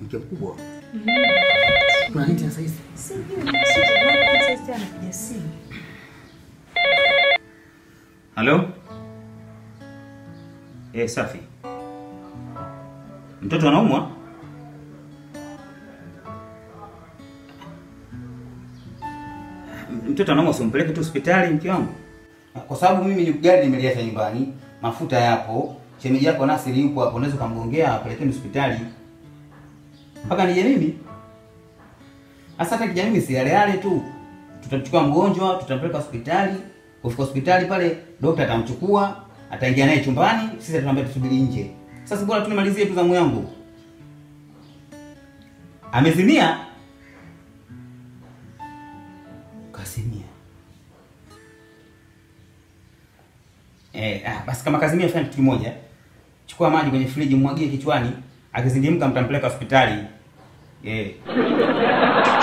mke mkubwa. Kuna nini tena sasa hizi? Sijui, sijui, sasa anapiga simu. Halo? Eh, safi. Mtoto anaumwa? Mtoto anaumwa, usimpeleke tu hospitali mke wangu. Kwa sababu mimi ni gari nimeliacha nyumbani, mafuta yapo, shemeji yako Nasiri yupo hapo, unaweza kumgongea apelekeni hospitali. Mpaka nije mimi. Sasa hata kija mimi si yale yale tu. Tutamchukua mgonjwa, tutampeleka hospitali. Kufika hospitali pale, daktari atamchukua, ataingia naye chumbani, sisi tunaambia tusubiri nje. Sasa bora tunimalizie tu zamu yangu. Amezimia? Kazimia. Eh, ah, basi kama kazimia fanya kitu kimoja. Chukua maji kwenye friji mwagie kichwani, akizindimka mtampeleka hospitali. Eh.